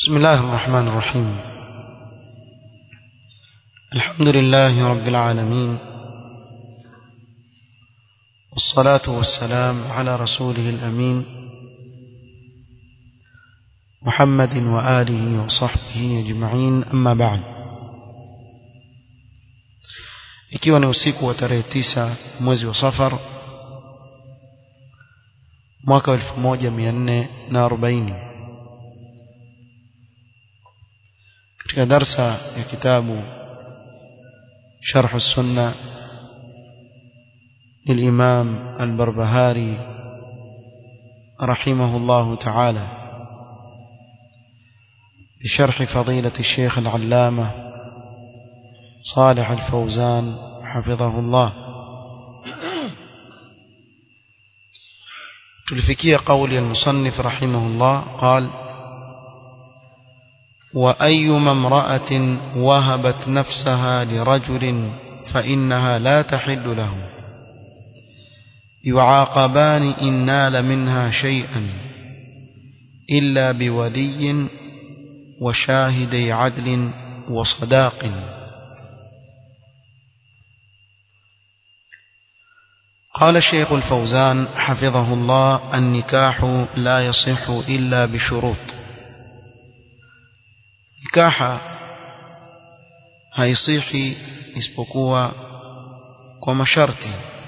بسم الله الرحمن الرحيم الحمد لله رب العالمين والصلاة والسلام على رسوله الأمين محمد وآله وصحبه أجمعين أما بعد ikiwa ni usiku wa tarehe tisa mwezi wa safar mwaka wa elfu moja mia nne na arobaini katika darsa ya kitabu sharh sunna للإمام البربهاري رحمه الله تعالى بشرح فضيلة الشيخ العلامة صالح الفوزان حفظه الله تلفكي قول المصنف رحمه الله قال وأيما امرأة وهبت نفسها لرجل فإنها لا تحل له يعاقبان إن نال منها شيئا إلا بولي وشاهدي عدل وصداق قال الشيخ الفوزان حفظه الله النكاح لا يصح إلا بشروط نكاح haisihi isipokuwa kwa masharti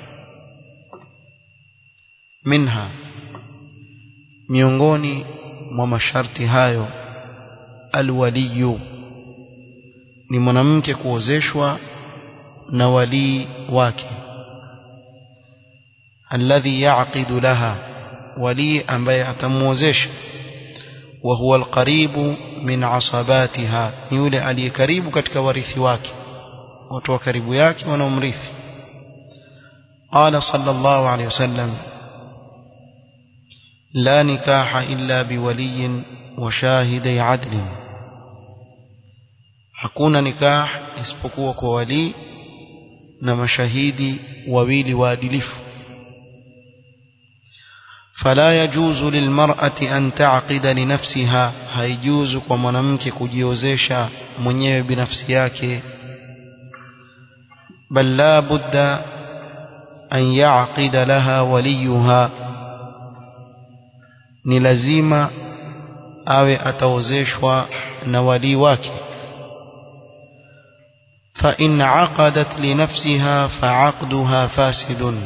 minha miongoni mwa masharti hayo alwaliyu ni mwanamke kuozeshwa na walii wake alladhi yaqidu laha walii ambaye atamuozesha wa huwa alqaribu min asabatiha ni yule aliye karibu katika warithi wake watu wa karibu yake wanaomrithi qala sallallahu alayhi wasallam لا نكاح إلا بولي وشاهدي عدل hakuna nikah isipokuwa kwa wali na mashahidi wawili waadilifu فلا يجوز للمرأة أن تعقد لنفسها هيجوز kwa mwanamke kujiozesha mwenyewe binafsi yake بل لا بد أن يعقد لها وليها ni lazima awe ataozeshwa na wali wake فإن عقدت لنفسها فعقدها فاسد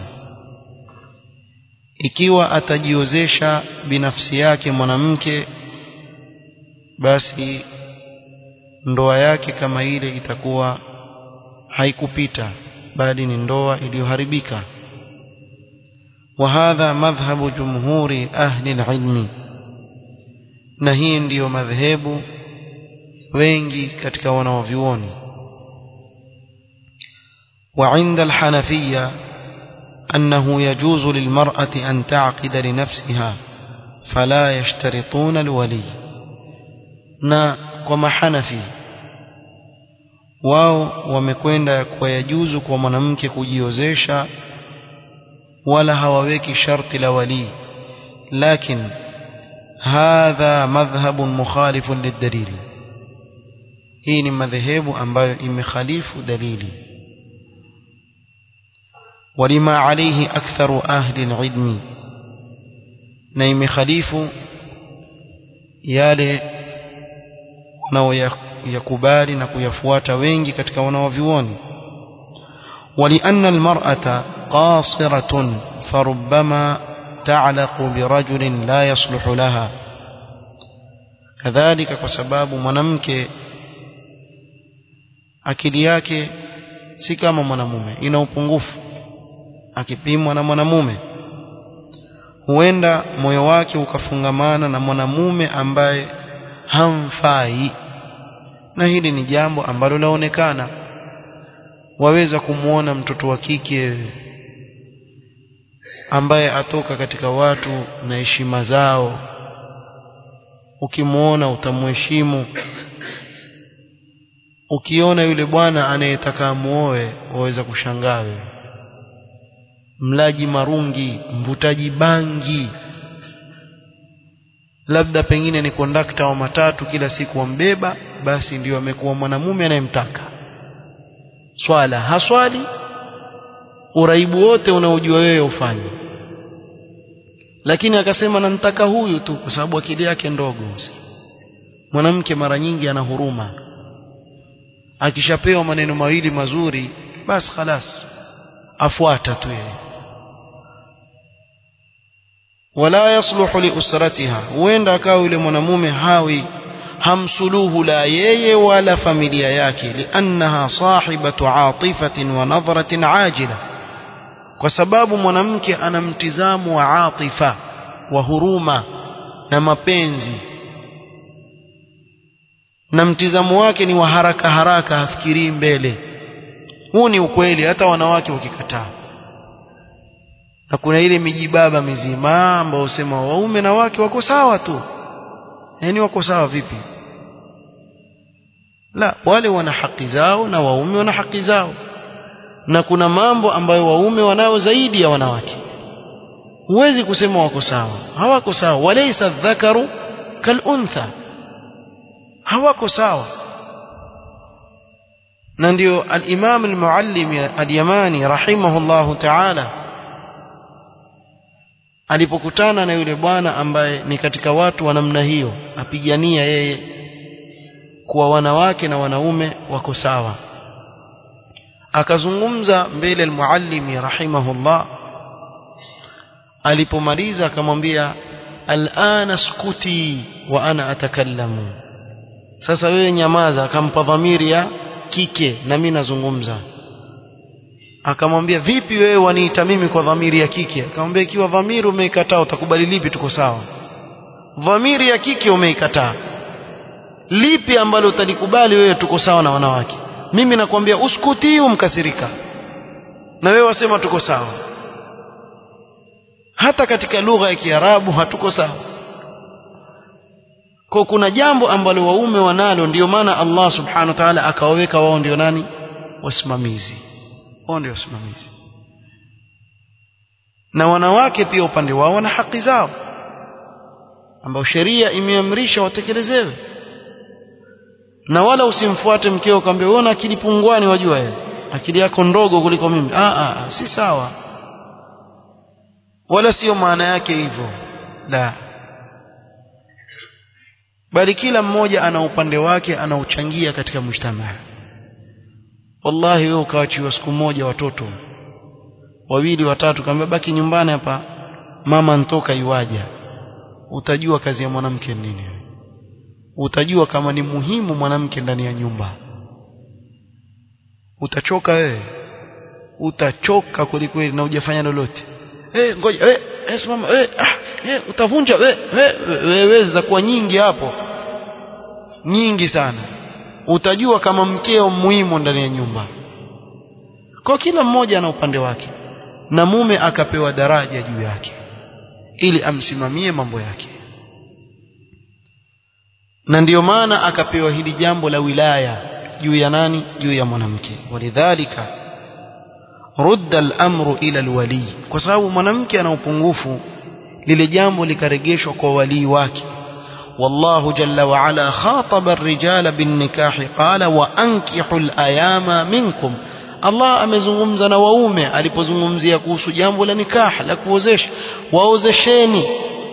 ikiwa atajiozesha binafsi yake mwanamke basi ndoa yake kama ile itakuwa haikupita bali ni ndoa iliyoharibika وهذا مذهب جمهور أهل العلم na hii ndiyo madhehebu wengi katika wanaovyuoni وعند الحنفية أنه يجوز للمرأة أن تعقد لنفسها فلا يشترطون الولي na kwa mahanafi wao wamekwenda kwa yajuzu kwa mwanamke kujiozesha wala hawaweki sharti la wali lakin hadha madhhabun mukhalifun lidalil hii ni madhehebu ambayo imekhalifu dalili ولما عليه أكثر أهل العلم na imekhalifu yale wanaoyakubali na kuyafuata wengi katika wanaovyuoni ولأن المرأة قاصرة فربما تعلق برجل لا يصلح لها كذلك kwa sababu mwanamke akili yake si kama mwanamume ina upungufu akipimwa na mwanamume huenda moyo wake ukafungamana na mwanamume ambaye hamfai na hili ni jambo ambalo laonekana waweza kumwona mtoto wa kike ambaye atoka katika watu na heshima zao ukimwona utamheshimu ukiona yule bwana anayetaka amuoe waweza kushangaa wewe mlaji marungi mvutaji bangi labda pengine ni kondakta wa matatu kila siku wambeba basi ndio amekuwa mwanamume anayemtaka swala haswali uraibu wote unaojua wewe ufanye lakini akasema namtaka huyu tu kwa sababu akili yake ndogo mwanamke mara nyingi ana huruma akishapewa maneno mawili mazuri basi khalas afuata tu yeye wala yasluhu liusratiha huenda akawa yule mwanamume hawi hamsuluhu la yeye wala familia yake liannaha sahibatu atifatin wa nadhratin ajila kwa sababu mwanamke ana mtizamo wa atifa wa huruma na mapenzi na mtizamo wake ni wa haraka haraka hafikirii mbele huu ni ukweli hata wanawake wakikataa na kuna ile mijibaba mizima ambao husema waume na wake wako sawa tu yaani wako sawa vipi la wale wana haki zao na waume wana haki zao na kuna mambo ambayo waume wanao zaidi ya wanawake huwezi kusema wako sawa hawako sawa walaysa dhakaru kaluntha hawako sawa na ndio al-Imam al-Muallim al-Yamani rahimahullahu ta'ala alipokutana na yule bwana ambaye ni katika watu wa namna hiyo apigania yeye kuwa wanawake na wanaume wako sawa akazungumza mbele al-Muallimi rahimahullah alipomaliza akamwambia al'ana skuti wa ana atakallamu sasa wewe nyamaza akampa dhamiri ya kike na mimi nazungumza akamwambia vipi wewe waniita mimi kwa dhamiri ya kike akamwambia ikiwa dhamiri umeikataa utakubali lipi tuko sawa dhamiri ya kike umeikataa lipi ambalo utalikubali wewe tuko sawa na wanawake mimi nakwambia uskuti umkasirika na wewe wasema tuko sawa hata katika lugha ya Kiarabu hatuko sawa kwa kuna jambo ambalo waume wanalo ndio maana Allah subhanahu wa ta'ala akawaweka wao ndio nani wasimamizi wao ndio wasimamizi na wanawake pia upande wao wana haki zao ambao sheria imeamrisha watekelezewe na wala usimfuate mkeo ukamwambia wewe una akili pungwani wajua wewe akili yako ndogo kuliko mimi ah ah si sawa wala sio maana yake hivyo la bali kila mmoja ana upande wake anaochangia katika mujtamaa wallahi wewe ukaachiwa siku moja watoto wawili watatu kama baki nyumbani hapa mama ntoka iwaja utajua kazi ya mwanamke nini utajua kama ni muhimu mwanamke ndani ya nyumba utachoka wewe utachoka kwelikweli na hujafanya lolote eh ngoja eh eh simama eh ah eh utavunja eh wewe zitakuwa nyingi hapo nyingi sana utajua kama mkeo muhimu ndani ya nyumba kwa kila mmoja ana upande wake na mume akapewa daraja juu yake ili amsimamie mambo yake na ndiyo maana akapewa hili jambo la wilaya juu ya nani juu ya mwanamke walidhalika rudda al-amru ila al-wali kwa sababu mwanamke ana upungufu lile jambo likaregeshwa kwa walii wake والله جل وعلا خاطب الرجال بالنكاح قال وأنكحوا الأيام منكم Allah amezungumza na waume alipozungumzia kuhusu jambo la nikah la kuozesha waozesheni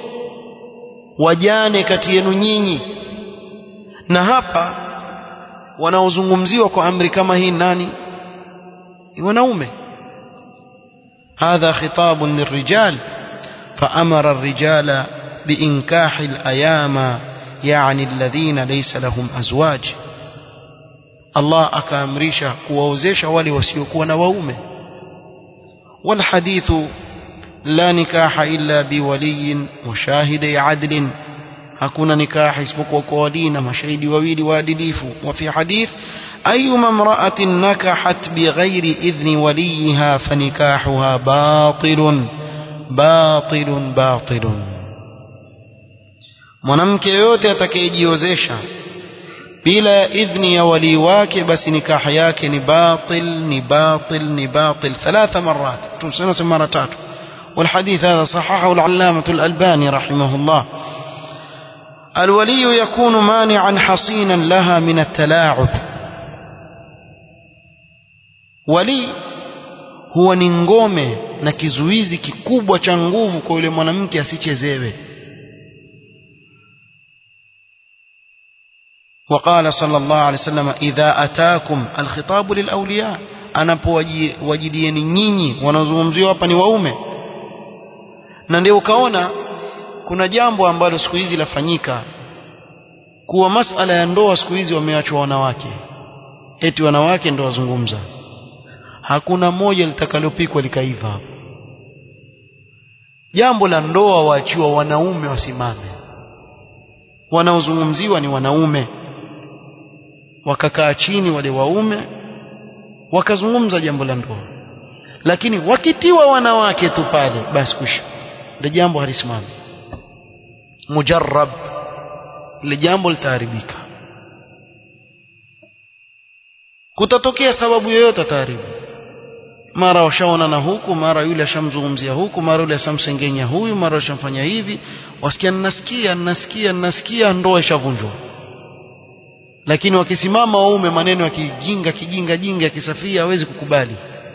wajane kati yenu nyinyi na hapa wanaozungumziwa kwa amri kama hii nani wanaume hadha khitabun lirrijal فأمر الرجال بإنكاح الأيام يعني الذين ليس لهم أزواج الله akaamrisha kuwaozesha wale wasiokuwa na waume والحديث لا نكاح إلا بولي وشاهدي عدل hakuna nikaha isipokuwa kwa wali na mashahidi wawili waadilifu وفي حديث أيما امرأة نكحت بغير إذن وليها فنكاحها باطل باطل باطل mwanamke yote atakayejiozesha bila ya idhni ya walii wake basi nikaha yake ni batil ni batil ni batil thalatha marat tunasema mara tatu والحديث هذا صححه العلامة الألباني رحمه الله الولي يكون مانعا حصينا لها من التلاعب ولي huwa ni ngome na kizuizi kikubwa cha nguvu kwa yule mwanamke asichezewe وقال صلى الله عليه وسلم إذا أتاكم الخطاب للأولياء anapowajidieni nyinyi wanaozungumziwa hapa ni waume na ndio ukaona kuna jambo ambalo siku hizi lafanyika kuwa masala ya ndoa siku hizi wameachwa wanawake eti wanawake ndio wazungumza hakuna moja litakalopikwa likaiva hapo jambo la ndoa waachiwa wanaume wasimame wanaozungumziwa ni wanaume wakakaa chini wale waume wakazungumza jambo la ndoa lakini wakitiwa wanawake tu pale basi kusha ndio jambo halisimami mujarrab ile jambo litaharibika kutatokea sababu yoyote ataharibu mara washaona na huku mara yule ashamzungumzia huku mara yule ashamsengenya huyu mara ashamfanya hivi wasikia ninasikia ninasikia ninasikia ndoa ishavunjwa lakini wakisimama waume maneno ya kijinga kijinga jinga yakisafia hawezi kukubali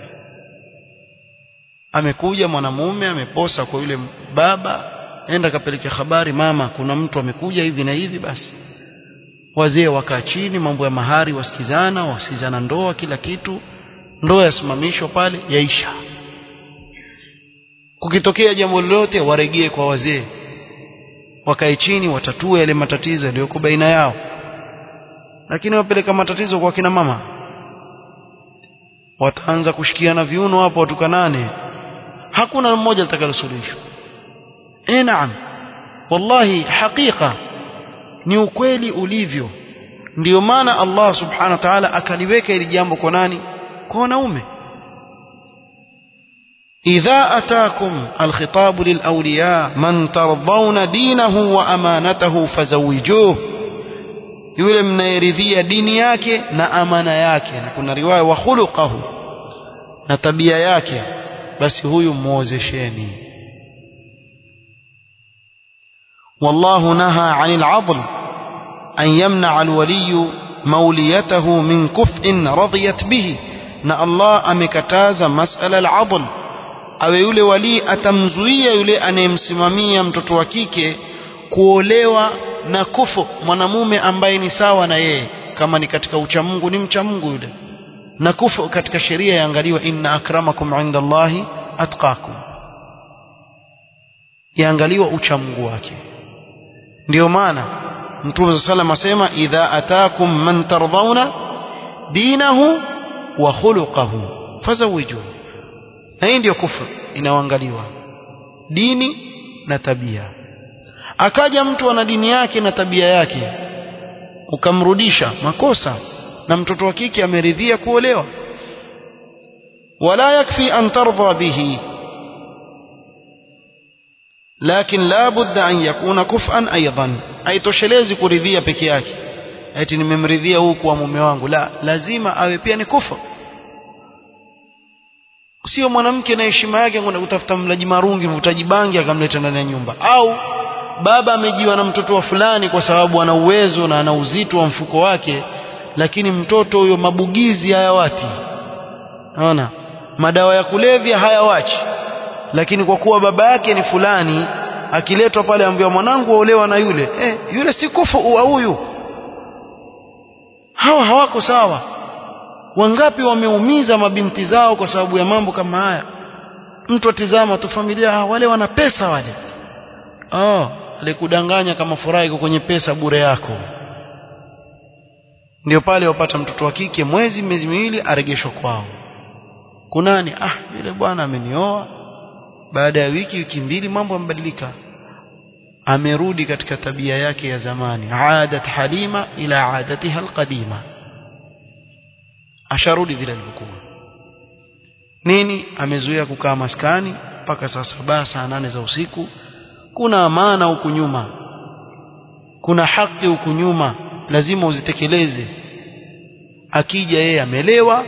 amekuja mwanamume ameposa kwa yule baba enda kapeleke habari mama kuna mtu amekuja hivi na hivi basi wazee wakaa chini mambo ya mahari wasikizana wasikizana ndoa kila kitu ndoa yasimamishwa pale yaisha kukitokea jambo lolote waregee kwa wazee wakae chini watatue yale matatizo yaliyoko baina yao lakini wapeleka matatizo kwa kina mama wataanza kushikiana viuno hapo watukanane hakuna mmoja litakalosuluhishwa eh naam wallahi hakika ni ukweli ulivyo ndio maana Allah subhanahu wa ta'ala akaliweka ili jambo kwa nani kwa wanaume إذا أتاكم الخطاب للأولياء من ترضون دينه وأمانته فزوجوه yule mnayeridhia dini yake na amana yake na kuna riwaya wa khuluqahu na tabia yake basi huyu muozesheni والله نهى عن العضل أن يمنع الولي موليته من كفء رضيت به na Allah amekataza masala al-adl awe yule wali atamzuia yule anayemsimamia mtoto wa kike kuolewa na kufu mwanamume ambaye ni sawa na yeye kama ni katika uchamungu ni mchamungu yule na kufu katika sheria yaangaliwa inna akramakum inda Allahi atqakum yaangaliwa uchamungu wake ndio maana mtume sallam asema idha atakum man tardhauna dinahu wa khuluquhu fazawijuhu na hii ndio kufru inaoangaliwa dini na tabia akaja mtu ana dini yake na tabia yake ukamrudisha makosa na mtoto wa kike ameridhia kuolewa wala yakfi an tardha bihi lakin la budda an yakuna kufan aidan haitoshelezi kuridhia peke yake eti nimemridhia huu kwa mume wangu la lazima awe pia ni kufa sio mwanamke na heshima yake kwenda kutafuta mlaji marungi mvutaji bangi akamleta ndani ya nyumba au baba amejiwa na mtoto wa fulani kwa sababu ana uwezo na ana uzito wa mfuko wake lakini mtoto huyo mabugizi hayawati naona madawa ya kulevya hayawachi lakini kwa kuwa baba yake ni fulani akiletwa pale ambiwa mwanangu waolewa na yule eh, yule si kufu wa huyu hawa hawako sawa wangapi wameumiza mabinti zao kwa sababu ya mambo kama haya mtu atizama tu familia ah, wale wana pesa wale oh alikudanganya kama furaha iko kwenye pesa bure yako ndio pale wapata mtoto wa kike mwezi miezi miwili aregeshwa kwao kunani ah yule bwana amenioa baada ya wiki wiki mbili mambo yamebadilika amerudi katika tabia yake ya zamani aadat halima ila adatiha alqadima asharudi vile alivyokuwa nini amezuia kukaa maskani mpaka saa saba saa nane za usiku kuna amana huku nyuma kuna haki huku nyuma lazima uzitekeleze akija yeye amelewa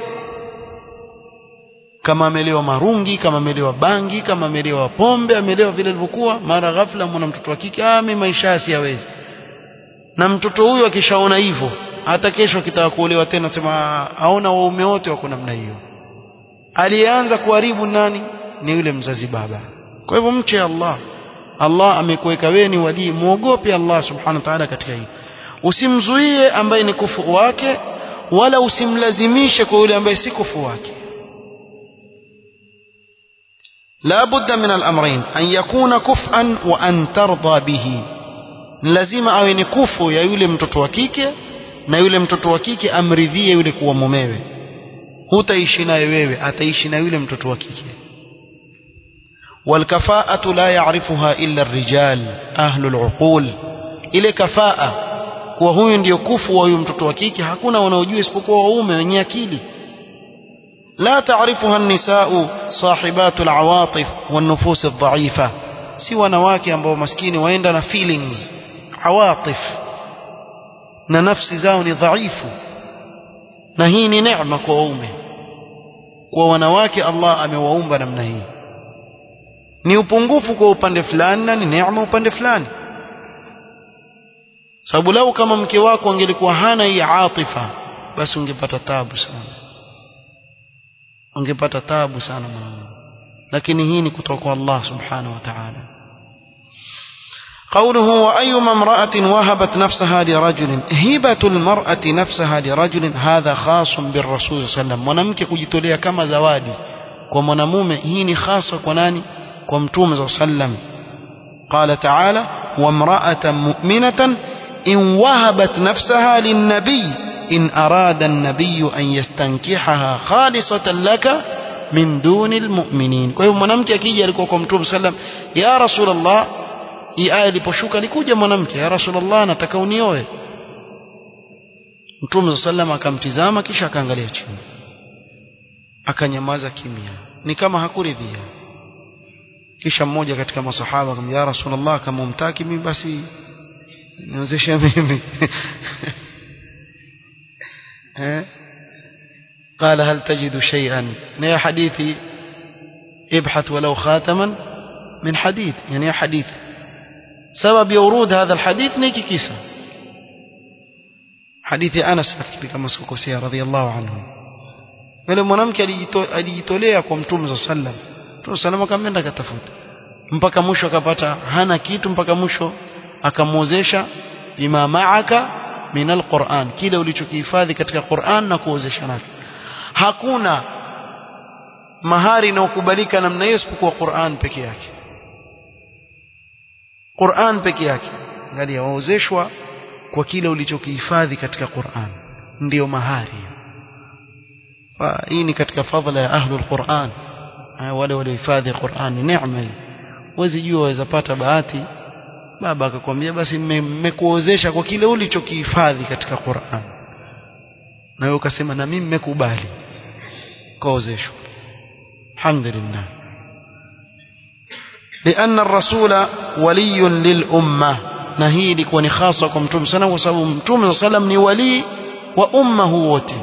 kama amelewa marungi kama amelewa bangi kama amelewa pombe amelewa vile ilivyokuwa mara ghafla mwana mtoto wa kike ah mimi maisha siyawezi na mtoto huyo akishaona hivyo hata kesho akitaka kuolewa tena sema aona waume wote wako namna hiyo aliyeanza kuharibu nani ni yule mzazi baba kwa hivyo mche Allah Allah amekuweka wewe ni walii muogope Allah subhanahu wa ta'ala katika hili usimzuie ambaye ni kufu wake wala usimlazimishe kwa yule ambaye si kufu wake لا بد من الأمرين أن يكون كفءا وأن ترضى به lazima awe ni kufu ya yule mtoto wa kike na yule mtoto wa kike amridhie yule kuwa mumewe hutaishi naye wewe ataishi na yule mtoto wa kike والكفاءة لا يعرفها إلا الرجال أهل العقول ile kafaa kuwa huyu ndio kufu wa huyu mtoto wa kike hakuna wanaojua isipokuwa waume wenye akili لا تعرفها النساء صاحبات العواطف والنفوس الضعيفة si wanawake ambao maskini waenda na feelings awatif na nafsi zao ni dhaifu na hii ni neema kwa waume kwa wanawake Allah amewaumba namna hii ni upungufu kwa upande fulani na ni neema upande fulani sababu lau kama mke wako angelikuwa hana hii atifa basi ungepata tabu sana ungepata tabu sana mwanangu lakini hii ni kutoka kwa Allah subhanahu wa ta'ala قوله وأيما امرأة وهبت نفسها لرجل هبة المرأة نفسها لرجل هذا خاص بالرسول صلى الله عليه وسلم mwanamke kujitolea kama zawadi kwa mwanamume hii ni hasa kwa nani kwa mtume صلى الله عليه وسلم قال تعالى وامرأة مؤمنة إن وهبت نفسها للنبي إن أراد النبي أن يستنكحها خالصة لك من دون المؤمنين kwa hiyo mwanamke akija alikuwa kwa mtume sallam ya rasulullah hii aya iliposhuka alikuja mwanamke ya rasulullah nataka unioe mtume sallam akamtizama kisha akaangalia chini akanyamaza kimya ni kama hakuridhia kisha mmoja katika masahaba akamwambia ya rasulullah kama umtaki mimi basi niozeshe mimi قال هل تجد شيئا يا حديثي ابحث ولو خاتما من حديد يعني يا حديث سبب ورود هذا الحديث نيكي كيسا حديث أنس أفكر كما سكوكوسيا رضي الله عنه yule mwanamke alijitolea kwa mtume saa sallam mtume salam akamenda akatafuta mpaka mwisho akapata hana kitu mpaka mwisho akamwozesha bima maaka min alquran kile ulichokihifadhi katika Qur'an na kuozesha nacho hakuna mahari inayokubalika namna hiyo isipokuwa Qur'an peke yake Qur'an peke yake angalia waozeshwa kwa kile ulichokihifadhi katika Qur'an ndiyo mahari hii ni katika fadhila ya ahlul Qur'an wale waliohifadhi Qur'an ni neema hii wezi jua waweza pata bahati baba akakwambia basi mmekuozesha kwa kile ulichokihifadhi katika Qur'an na wewe ukasema na mimi mmekubali kaozeshwa alhamdulillah لأن الرسول ولي للأمة na hii ilikuwa ni hasa kwa mtume sana kwa sababu mtume sallam ni wali wa umma wote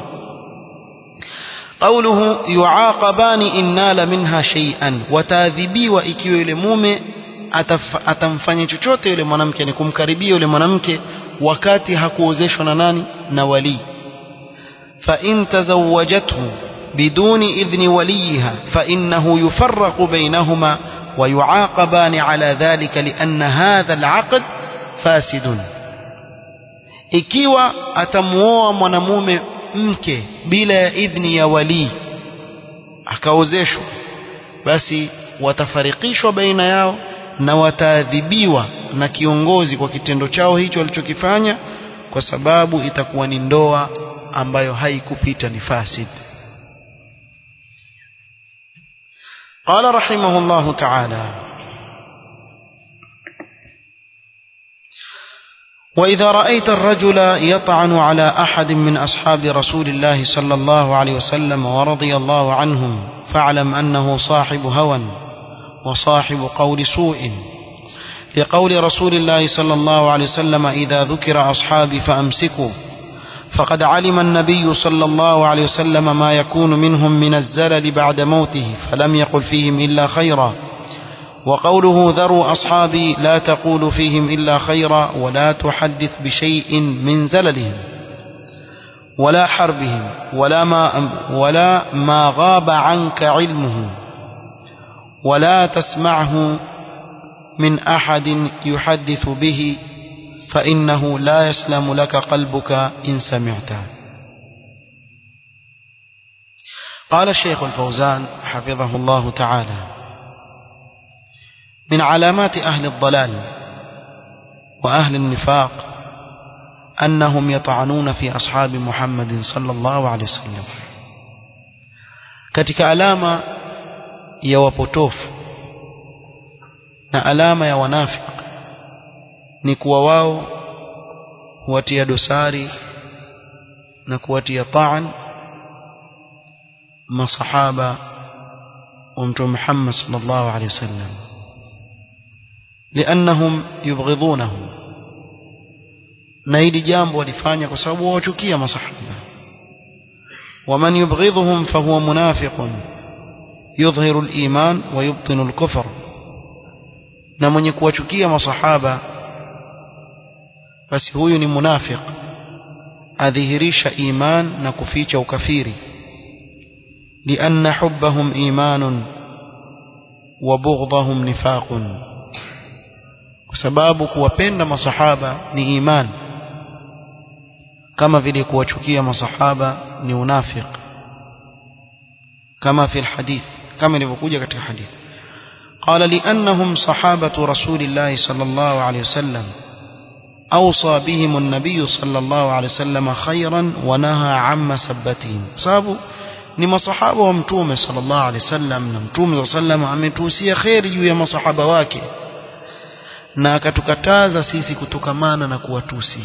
قوله يعاقبان إن نال منها شيئا وتadhibiwa ikiwa yule mume atamfanya chochote yule mwanamke ni kumkaribia yule mwanamke wakati hakuozeshwa na nani na wali fa in tazawwajathu biduni idhni waliha fa innahu yufarraqu bainahuma wa yuaqabani ala dhalika lianna hadha alaqd fasidun ikiwa atamuoa mwanamume mke bila ya idhni ya wali akaozeshwa basi watafarikishwa baina yao na wataadhibiwa na kiongozi kwa kitendo chao hicho walichokifanya kwa sababu itakuwa ni ndoa ambayo haikupita ni fasid قال رحمه الله تعالى وإذا رأيت الرجل يطعن على أحد من أصحاب رسول الله صلى الله عليه وسلم ورضي الله عنهم فاعلم أنه صاحب هوى وصاحب قول سوء لقول رسول الله صلى الله عليه وسلم إذا ذكر أصحابي فأمسكوا فقد علم النبي صلى الله عليه وسلم ما يكون منهم من الزلل بعد موته فلم يقل فيهم إلا خيرا وقوله ذروا أصحابي لا تقول فيهم إلا خيرا ولا تحدث بشيء من زللهم ولا حربهم ولا ما, ولا ما غاب عنك علمه ولا تسمعه من أحد يحدث به فإنه لا يسلم لك قلبك إن سمعته قال الشيخ الفوزان حفظه الله تعالى من علامات أهل الضلال وأهل النفاق أنهم يطعنون في أصحاب محمد صلى الله عليه وسلم katika alama ya wapotofu na alama ya wanafiki ni kuwa wao huwatia dosari na kuwatia taan masahaba wa mtume Muhammad sallallahu alaihi wasallam لأنهم يبغضونهم na hili jambo walifanya kwa sababu wawachukia masahaba waman yubghidhuhum fahuwa munafiqun yudhhiru al-iman wa yubtinu al-kufr na mwenye kuwachukia masahaba basi huyu ni munafiq adhihirisha iman na kuficha ukafiri lianna hubbahum imanun wa bughdhahum nifaqun kwa sababu kuwapenda masahaba ni iman kama vile kuwachukia masahaba ni unafiq kama fi alhadith kama ilivyokuja katika hadith قال لأنهم صحابة رسول الله صلى الله عليه وسلم أوصى بهم النبي صلى الله عليه وسلم خيرا ونهى عن مسبتهم sababu ni masahaba wa mtume sallallahu alaihi wasallam na mtume sallallahu ametuhusia khairi juu ya masahaba wake na akatukataza sisi kutokamana na kuwatusi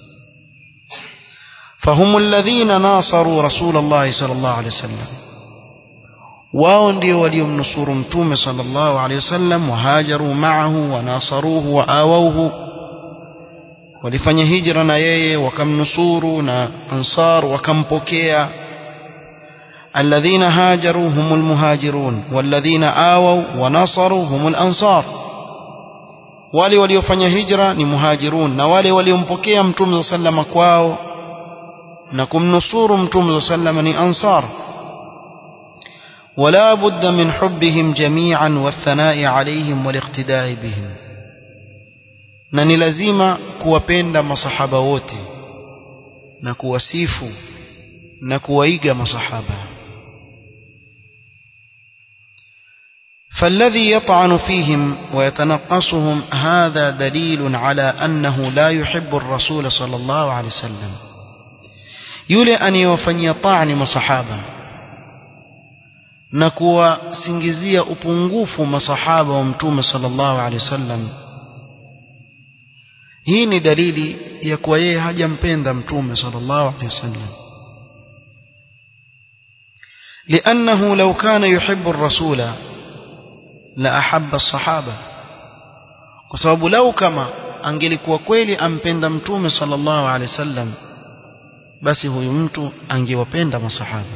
فهم الذين ناصروا رسول الله صلى الله عليه وسلم wao ndio waliomnusuru mtume sallallahu alaihi wasallam wahajaru ma'ahu wanasaruhu waawauhu walifanya hijra na yeye wakamnusuru na ansar wakampokea alladhina hajaru humul muhajirun walladhina awaw wa nasaru humul ansar wale waliofanya hijra ni muhajirun na wale waliompokea mtume sallama kwao na kumnusuru mtume sallama ni ansar ولا بد من حبهم جميعا والثناء عليهم والاقتداء بهم na ni lazima kuwapenda masahaba wote na kuwasifu na kuwaiga masahaba فالذي يطعن فيهم ويتنقصهم هذا دليل على أنه لا يحب الرسول صلى الله عليه وسلم يولي أن يوفني طعن مصحابا na kuwasingizia upungufu masahaba wa mtume sallallahu alaihi wasallam hii ni dalili ya kuwa yeye hajampenda mtume sallallahu alaihi wasallam لأنه لو كان يحب الرسول لأحب الصحابة وسبب لو كما angelikuwa kweli ampenda mtume sallallahu alaihi wasallam basi huyu mtu angewapenda masahaba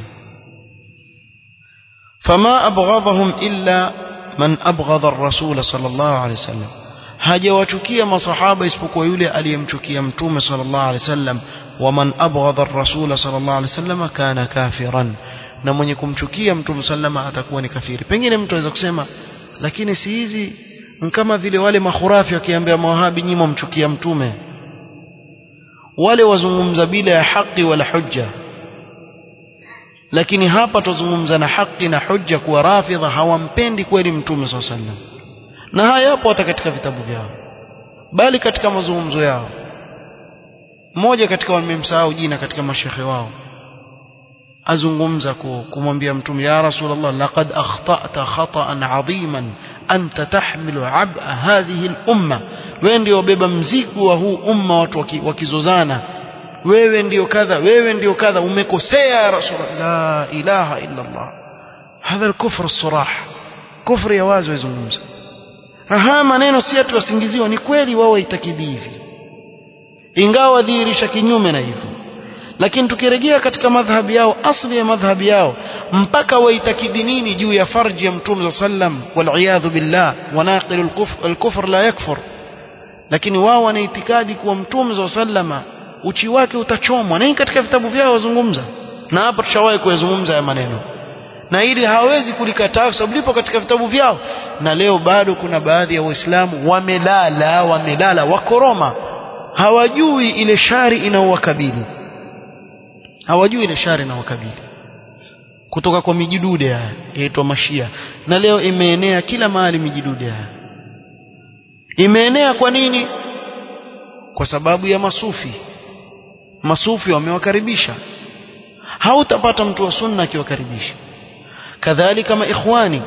فما أبغضهم إلا من أبغض الرسول صلى الله عليه وسلم hajawachukia masahaba isipokuwa yule aliyemchukia mtume sallallahu alaihi wasallam waman abghadha ar-rasul sallallahu alaihi wasallam kana kafiran na mwenye kumchukia mtume sallama atakuwa ni kafiri pengine mtu anaweza kusema lakini si hizi kama vile wale makhurafi wakiambia mawahabi nyinyi mchukia mtume wale wazungumza bila ya haki wala hujja lakini hapa tuzungumza na haki na hujja kuwa rafidha hawampendi kweli mtume swalla sallam na haya yapo hata katika vitabu vyao bali katika mazungumzo yao mmoja katika wamemsahau jina katika mashekhe wao azungumza kumwambia mtume ya rasulullah laqad akhta'ta khata'an 'aziman anta tahmilu 'ab'a hadhihi al-umma wewe ndio beba mzigo wa huu umma watu wakizozana wewe ndio kadha wewe ndio kadha umekosea ya rasul la ilaha illa allah hadha al-kufr as-surah kufr ya wazi wazungumza aha maneno si atu wasingiziwa ni kweli wao waitakidi hivi ingawa dhihirisha kinyume na hivyo lakini tukirejea katika madhhabi yao asli ya madhhabi yao mpaka waitakidi nini juu ya farji ya mtume sallam waliyadhu billah wanaqilu alkufr la yakfur lakini wao wana itikadi kuwa mtume sallama uchi wake utachomwa na hii katika vitabu vyao wazungumza na hapa tushawahi kuyazungumza ya maneno na ili hawezi kulikataa kwa sababu lipo katika vitabu vyao na leo bado kuna baadhi ya waislamu wamelala wamelala wakoroma hawajui ile shari inaowakabili hawajui ile shari inaowakabili kutoka kwa mijidude haya yaitwa mashia na leo imeenea kila mahali mijidude haya imeenea kwa nini kwa sababu ya masufi masufi wamewakaribisha hautapata mtu wa sunna akiwakaribisha kadhalika kama ikhwani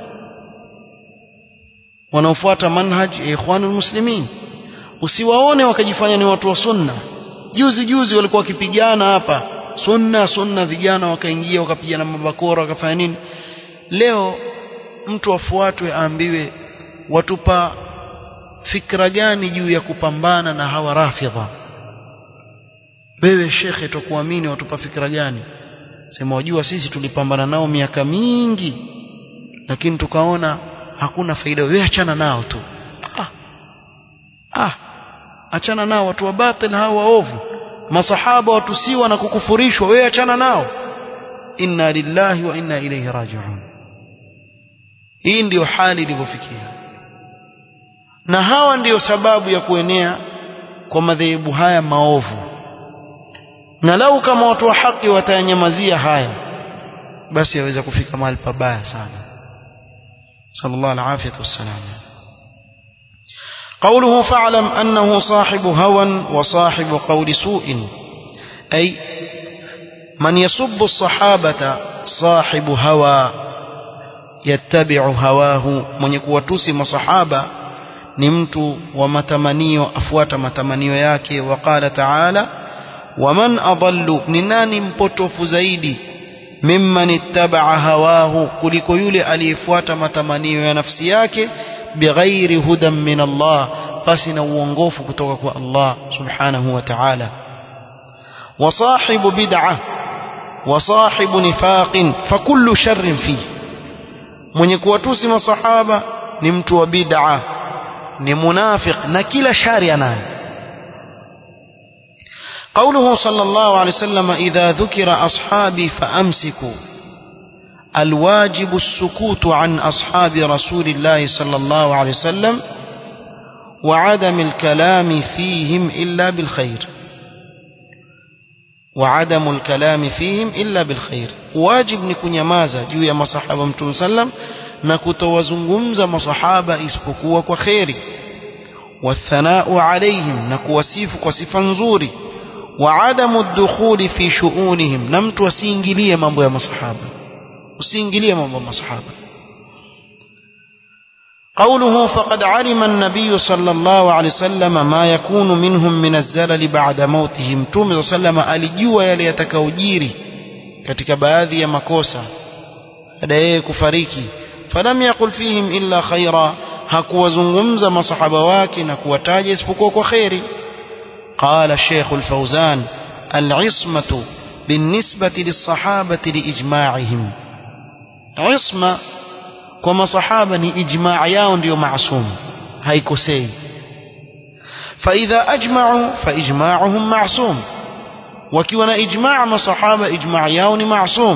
wanaofuata manhaj ya ikhwanul muslimin usiwaone wakajifanya ni watu wa sunna juzi juzi walikuwa wakipigana hapa sunna sunna vijana wakaingia wakapigana mabakora wakafanya nini leo mtu afuatwe aambiwe watupa fikra gani juu ya kupambana na hawa rafidha wewe shekhe tukuamini watupa fikra gani sema wajua sisi tulipambana nao miaka mingi lakini tukaona hakuna faida wewe achana nao tu ah ah achana nao watu wa batil hao waovu masahaba watusiwa na kukufurishwa wewe achana nao inna lillahi wa inna ilayhi raji'un hii ndiyo hali ilivyofikia na hawa ndiyo sababu ya kuenea kwa madhehebu haya maovu na lau kama watu wa haki watayanyamazia haya basi yaweza kufika mahali pabaya sana sallallahu alaihi wasallam قوله فاعلم أنه صاحب هوى وصاحب قول سوء أي من يسب الصحابة صاحب هوى يتبع هواه من يكون تسم صحابة نمت ومتمنيو أفوات متمنيو ياكي وقال تعالى ومن أضل نناني مبتوف زيدي ممن اتبع هواه kuliko yule aliyefuata matamanio ya nafsi yake bighairi hudan min Allah basi na uongofu kutoka kwa Allah subhanahu wa ta'ala wa sahibu bid'ah wa sahibu nifaqin fakullu sharrin fi mwenye kuwatusi masahaba ni mtu wa bid'ah ni munafiq na kila shari anayo قوله صلى الله عليه وسلم إذا ذكر أصحابي فأمسكوا الواجب السكوت عن أصحاب رسول الله صلى الله عليه وسلم وعدم الكلام فيهم إلا بالخير وعدم الكلام فيهم إلا بالخير واجب نكون يمازا juu ya masahaba mtume sallam na kutowazungumza masahaba isipokuwa kwa kheri والثناء عليهم na kuwasifu kwa sifa nzuri وعدم الدخول في شؤونهم na mtu asiingilie mambo ya masahaba usiingilie mambo ya masahaba قوله فقد علم النبي صلى الله عليه وسلم ما يكون منهم من الزلل بعد موتهم مtume صلى الله عليه alijua yale yatakaojiri katika baadhi ya makosa baada yeye kufariki falam yaqul fihim illa khaira hakuwazungumza masahaba wake na kuwataja isipokuwa kwa khairi قال الشيخ الفوزان العصمة بالنسبة للصحابة لإجماعهم عصمة كما صحابة إجماع ياون ديو معصوم هيكسي فإذا أجمعوا فإجماعهم معصوم وكيونا إجماع ما صحابة إجماع ياون معصوم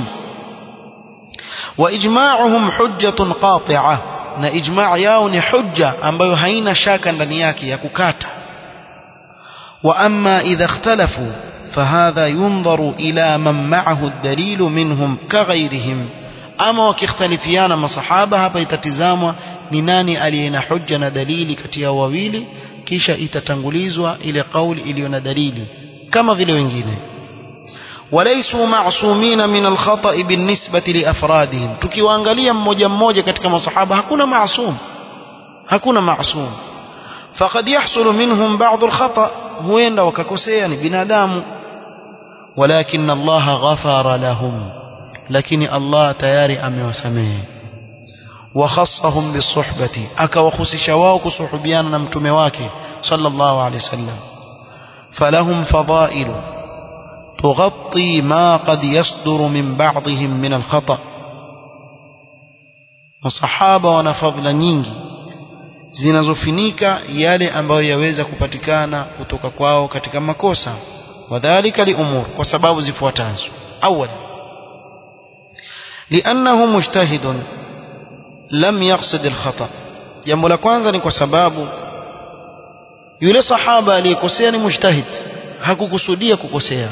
وإجماعهم حجة قاطعة na ijma' yao ni hujja ambayo haina shaka ndani yake ya kukata وأما إذا اختلفوا فهذا ينظر إلى من معه الدليل منهم كغيرهم أما وكيختلفيان ما صحابة hapa itatizamwa ni nani aliyena hujja na dalili kati ya wawili kisha itatangulizwa ile kauli iliyo na dalili kama vile wengine وليسوا معصومين من الخطأ بالنسبة لأفرادهم tukiwaangalia mmoja mmoja katika masahaba hakuna maasum hakuna maasum فقد يحصل منهم بعض الخطأ huenda wakakosea ni binadamu walakin Allah ghafara lahum lakini Allah tayari amewasamehe wakhassahum bisuhbati akawahusisha wao kusuhubiana na mtume wake sallallahu alaihi wasallam falahum fadailu تغطي ما قد يصدر من بعضهم من الخطأ masahaba wana fadhila nyingi zinazofinika yale ambayo yaweza kupatikana kutoka kwao katika makosa wadhalika liumur kwa sababu zifuatazo awal liannahu mujtahidun lam yaqsid alkhata jambo la kwanza ni kwa sababu yule sahaba aliyekosea ni mujtahid hakukusudia kukosea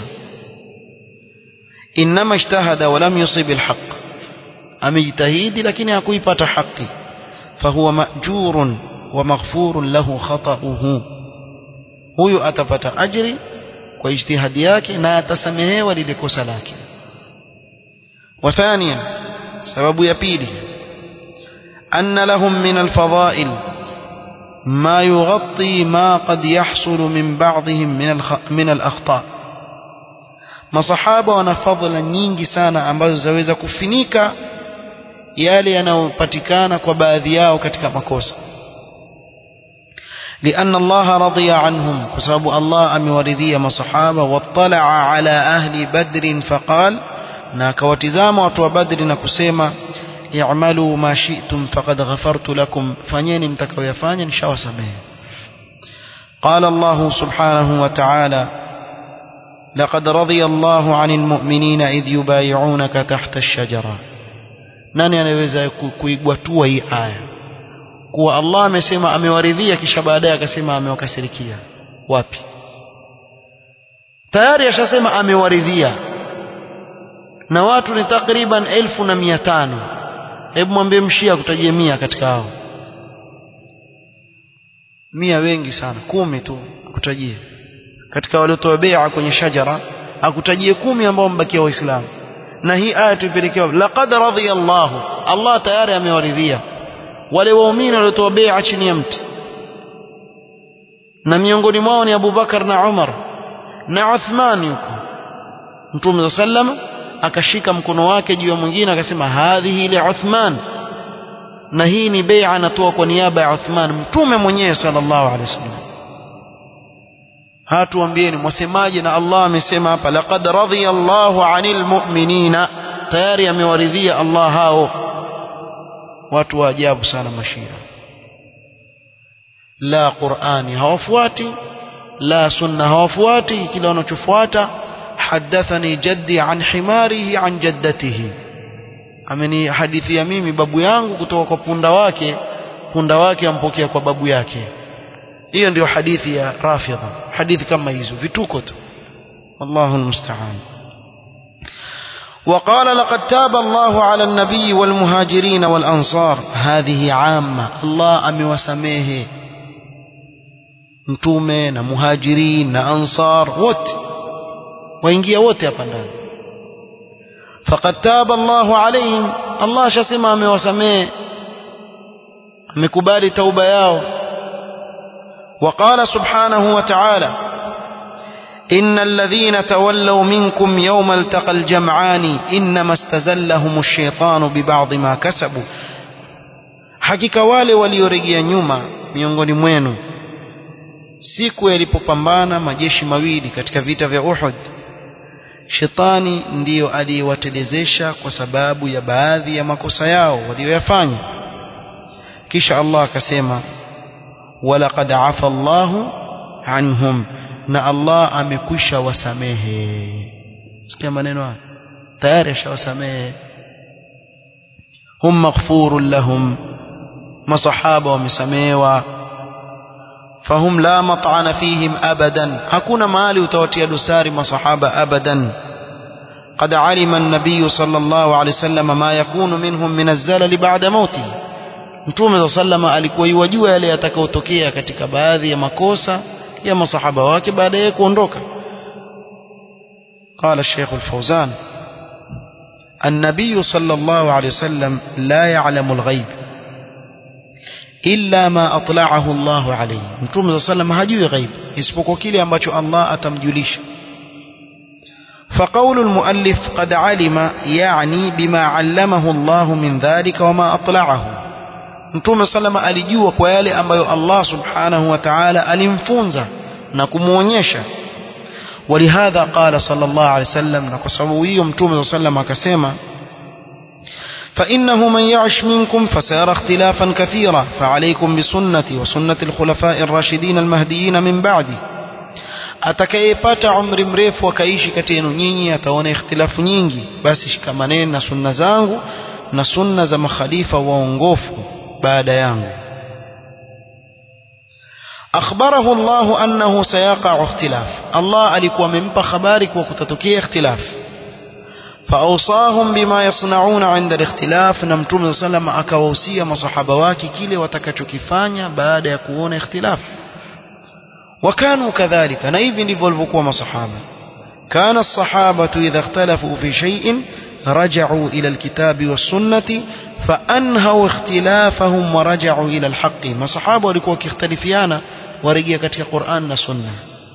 inma ijtahada wa lam yusib alhaq amejitahidi lakini hakuipata haki fahuwa majurun wa maghfurun lahu khata'uhu huyu atapata ajri kwa ijtihadi yake na atasamehewa lile kosa lake وثانيا سبب يبيلي أن لهم من الفضائل ما يغطي ما قد يحصل من بعضهم من الخ... من الأخطاء masahaba wana fadhila nyingi sana ambazo zaweza kufinika yale yanayopatikana kwa baadhi yao katika makosa لأن الله رضي عنهم بسبب الله أم ورذي مصحابة واطلع على أهل بدر فقال ناكواتزام وتو بدر نكسيما اعملوا ما شئتم فقد غفرت لكم فنين متكو يفاني شاو سميه قال الله سبحانه وتعالى لقد رضي الله عن المؤمنين إذ يبايعونك تحت الشجرة nani anaweza kuigwatua hii aya kuwa Allah amesema amewaridhia kisha baadaye akasema amewakasirikia wapi tayari ashasema amewaridhia na watu ni takriban elfu na mia tano hebu mwambie mshia kutajie mia katika hao mia wengi sana kumi tu kutajie katika waliotoa bai'a kwenye shajara akutajie kumi ambao mbakia waislamu na hii aya tuipelekewa laqad radiyallahu Allah tayari amewaridhia wale waumini waliotoa bai'a chini ya mti na miongoni mwao ni Abu Bakar na Umar na Uthman yuko Mtume sallam akashika mkono wake juu ya mwingine akasema hadhihi li Uthman na hii ni bai'a anatoa kwa niaba ya Uthman mtume mwenyewe sallallahu alaihi wasallam hatuambieni mwasemaje na Allah amesema hapa laqad radiyallahu 'anil mu'minina tayari amewaridhia Allah hao watu wa ajabu sana mashia la Qur'ani hawafuati la sunna hawafuati kila wanachofuata hadathani jaddi an himarihi an jaddatihi ameni hadithia mimi babu yangu kutoka kwa punda wake punda wake ampokea kwa babu yake hiyo ndio hadithi ya rafidha hadithi kama hizo vituko tu wallahu almusta'an وقال لقد تاب الله على النبي والمهاجرين والأنصار هذه عامة الله أمي وسميه mtume na muhajirin na ansar wote waingia wote hapa ndani faqad taba Allahu alaihim Allah shasema amewasamehe amekubali tauba yao وقال سبحانه وتعالى إن الذين تولوا منكم يوم التقى الجمعان إنما استزلهم الشيطان ببعض ما كسبوا hakika wale waliorejea nyuma miongoni mwenu siku yalipopambana majeshi mawili katika vita vya Uhud shetani ndiyo aliyewatelezesha kwa sababu ya baadhi ya makosa yao walioyafanya kisha Allah akasema walaqad afa Allahu anhum na Allah amekwisha wasamehe sikia maneno haya tayari ashawasamehe hum maghfurun lahum masahaba wamesamehewa fahum la mat'ana fihim abadan hakuna mahali utawatia dosari masahaba abadan قد علم النبي صلى الله عليه وسلم ما يكون منهم من الزلل بعد موته Mtume wa sallama alikuwa yuwajua yale yatakayotokea katika baadhi ya makosa ya masahaba wake baada ya kuondoka. قال الشيخ الفوزان النبي صلى الله عليه وسلم لا يعلم الغيب إلا ما أطلعه الله عليه Mtume wa sallama hajui ghaib isipokuwa kile ambacho Allah atamjulisha. فقول المؤلف قد علم يعني بما علمه الله من ذلك وما أطلعه Mtume salama alijua kwa yale ambayo Allah subhanahu wa ta'ala alimfunza na kumuonyesha ولهذا قال صلى الله عليه وسلم نقصويه متوم صلى الله عليه وسلم كسيما فإنه من يعش منكم فسيرى اختلافا كثيرا فعليكم بسنتي وسنة الخلفاء الراشدين المهديين من بعدي atakayepata umri mrefu akaishi kati yenu nyinyi ataona ikhtilafu nyingi basi shikamaneni na sunna zangu na sunna za makhalifa waongofu baada yangu akhbarahu Allah annahu sayaqa ikhtilaf Allah alikuwa amempa habari kuwa kutatokea ikhtilaf فأوصاهم بما يصنعون عند الاختلاف na mtume صلى الله akawahusia masahaba wake kile watakachokifanya baada ya kuona ikhtilaf وكانوا كذلك na hivi ndivyo walivyokuwa masahaba كان الصحابة إذا اختلفوا في شيء رجعوا إلى الكتاب والسنة فأنهوا اختلافهم ورجعوا إلى الحق ما صحابة walikuwa wakikhtalifiana warejea katika Qur'an na Sunna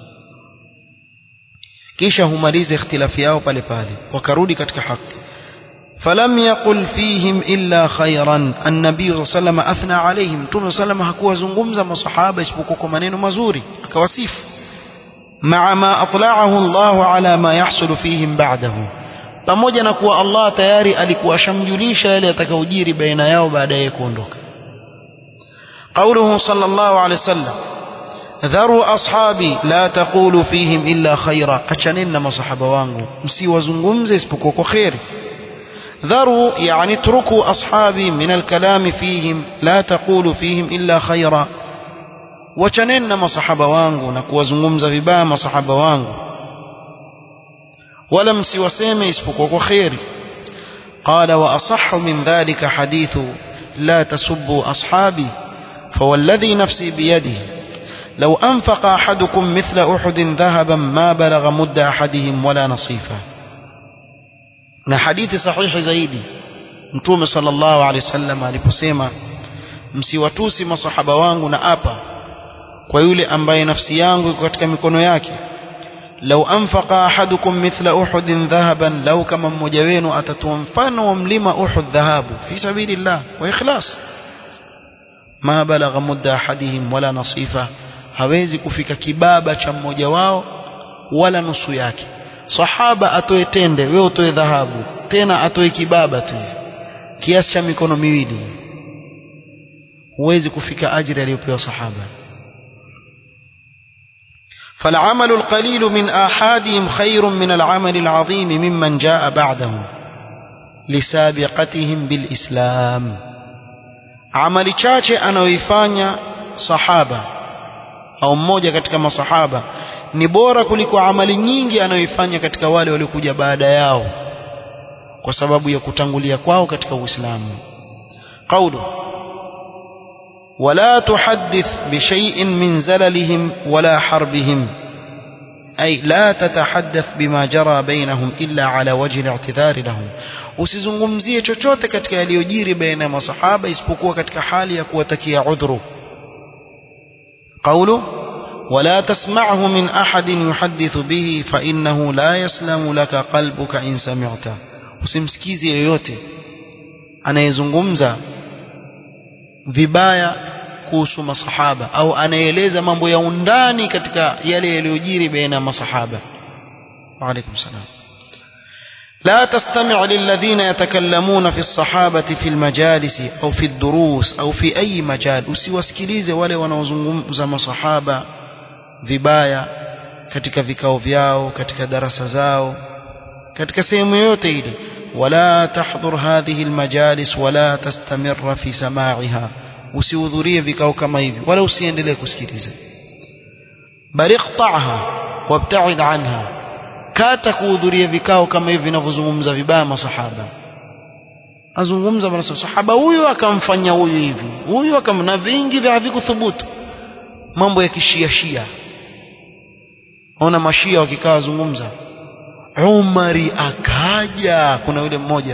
kisha humaliza ikhtilafi yao pale pale wakarudi katika haki فلم يقل فيهم إلا خيرا النبي صلى الله عليه وسلم أثنى عليهم تون صلى الله عليه وسلم مصحابة اسبقوا منين مزوري كواسيف مع ما أطلعه الله على ما يحصل فيهم بعده pamoja na kuwa Allah tayari alikuwa ashamjulisha yale yatakayojiri baina yao baadaye kuondoka قوله صلى الله عليه وسلم ذروا أصحابي لا تقولوا فيهم إلا خيرا أشانين مصحبة وانغو msiwazungumze isipokuwa kwa kheri ذروا يعني اتركوا أصحابي من الكلام فيهم لا تقولوا فيهم إلا خيرا وچنن مصحبة وانغو نكوزنغمز vibaya مصحبة وانغو ولا msiwaseme isipokuwa kwa kheri قال وأصح من ذلك حديث لا تسبوا أصحابي فوالذي نفسي بيده لو أنفق أحدكم مثل أحد ذهبا ما بلغ مد أحدهم ولا نصيفه na hadithi sahihi zaidi mtume sallallahu alaihi wasallam aliposema msiwatusi masahaba wangu na apa kwa yule ambaye nafsi yangu iko katika mikono yake lau anfaqa ahadukum mithla uhudin dhahaban lau kama mmoja wenu atatoa mfano wa mlima uhud dhahabu fi sabilillah wa ikhlas ma balagha mudda ahadihim wala nasifa hawezi kufika kibaba cha mmoja wao wala nusu yake sahaba atoe tende wewe utoe dhahabu tena atoe kibaba tu kiasi cha mikono miwili huwezi kufika ajira aliyopewa sahaba فالعمل القليل من آحادهم خير من العمل العظيم ممن جاء بعدهم لسابقتهم بالإسلام عمل chache anaoifanya sahaba au mmoja katika masahaba ni bora kuliko amali nyingi anayoifanya katika wale waliokuja baada yao kwa sababu ya kutangulia kwao katika Uislamu قوله ولا تحدث بشيء من زللهم ولا حربهم أي لا تتحدث بما جرى بينهم إلا على وجه الاعتذار لهم usizungumzie chochote katika yaliyojiri baina ya masahaba isipokuwa katika hali ya kuwatakia udhuru قوله ولا تسمعه من أحد يحدث به فإنه لا يسلم لك قلبك إن سمعته usimsikizi yoyote anayezungumza vibaya kuhusu masahaba au anaeleza mambo ya undani katika yale yaliyojiri baina ya masahaba وعليكم السلام لا تستمع للذين يتكلمون في الصحابة في المجالس أو في الدروس أو في أي مجال usiwasikilize wale wanaozungumza masahaba vibaya katika vikao vyao katika darasa zao katika sehemu yote ile wala tahdhur hadhihi almajalis wala tastamir fi sama'iha usihudhurie vikao kama hivi wala usiendelee kusikiliza bali iqta'ha wabta'id anha kata kuhudhuria vikao kama hivi vinavyozungumza vibaya masahaba azungumza bwana sahaba huyu akamfanya huyu hivi huyu akamna vingi vya havikuthubutu mambo ya kishia shia ona mashia wakikaa wazungumza Umari akaja kuna yule mmoja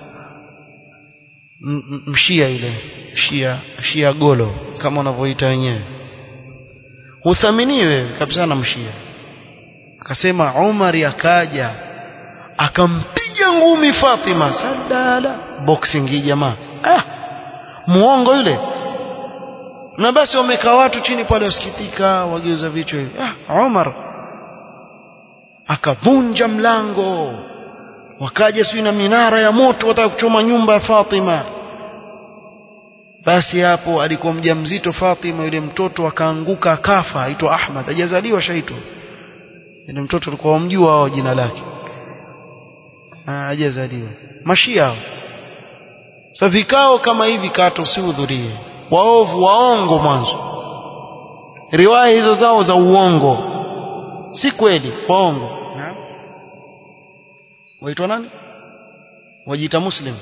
mshia yule shia shia golo kama unavyoita wenyewe huthaminiwe kabisa na mshia akasema Umari akaja akampiga ngumi Fatima sadala boxing hii jamaa ah muongo yule na basi wamekaa watu chini pale wasikitika wageuza vichwa hivi ah Umar akavunja mlango wakaja sio na minara ya moto wataka kuchoma nyumba ya Fatima basi hapo alikuwa mjamzito Fatima yule mtoto akaanguka akafa aitwa Ahmad hajazaliwa shaito yule mtoto alikuwa wamjua wao jina lake hajazaliwa mashia hao sasa vikao kama hivi kata usihudhurie waovu waongo mwanzo riwaya hizo zao za uongo si kweli waongo waitwa nani wajiita muslim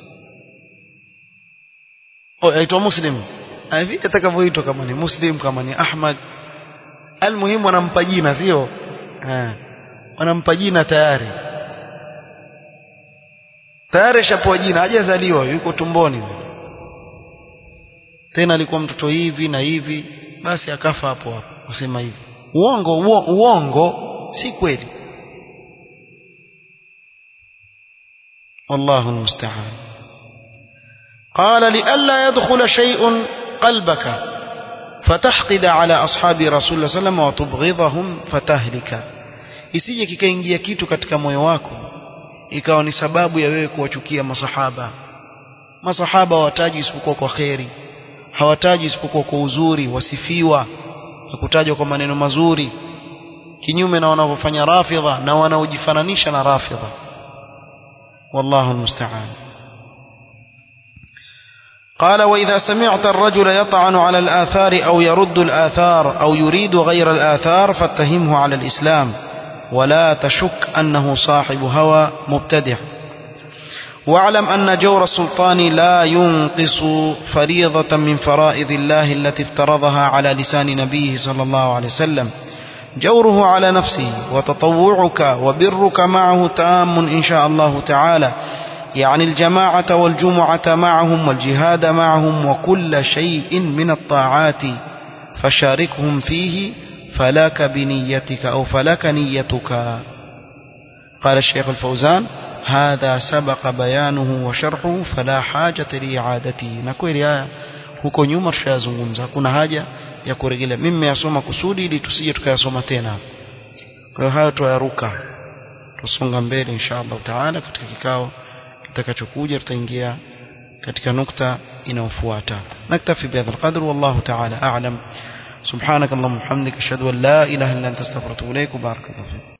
oh aitwa muslim hivi atakavyoitwa kama ni muslim kama ni ahmad almuhimu wanampa jina sio wanampa jina tayari tayari shapewa jina hajazaliwa yuko tumboni tena alikuwa mtoto hivi na hivi basi akafa hapo hapo wasema hivi uongo uongo, uongo si kweli والله المستعان قال لئلا يدخل شيء قلبك فتحقد على أصحاب رسول الله صلى الله عليه وسلم وتبغضهم فتهلك isije kikaingia kitu katika moyo wako ikawa ni sababu ya wewe kuwachukia masahaba masahaba hawataji isipokuwa kwa kheri hawataji isipokuwa kwa uzuri wasifiwa na kutajwa kwa maneno mazuri kinyume na wanavyofanya rafidha na wanaojifananisha na rafidha والله المستعان قال وإذا سمعت الرجل يطعن على الآثار أو يرد الآثار أو يريد غير الآثار فاتهمه على الإسلام ولا تشك أنه صاحب هوى مبتدع واعلم أن جور السلطان لا ينقص فريضة من فرائض الله التي افترضها على لسان نبيه صلى الله عليه وسلم جوره على نفسه وتطوعك وبرك معه تام إن شاء الله تعالى يعني الجماعة والجمعة معهم والجهاد معهم وكل شيء من الطاعات فشاركهم فيه فلك بنيتك أو فلك نيتك قال الشيخ الفوزان هذا سبق بيانه وشرحه فلا حاجة لإعادته نكويل يا huko nyuma tushayazungumza hakuna haja ya kurejelea mimi nimeyasoma kusudi ili tusije tukayasoma tena kwa hiyo hayo tuyaruka tusonga mbele insha Allah taala katika kikao kitakachokuja tutaingia katika nukta inayofuata naktafi bihadha alqadr wallahu taala a'lam سبحانك اللهم وبحمدك اشهد ان لا اله الا انت استغفرك واتوب اليك وبارك الله فيك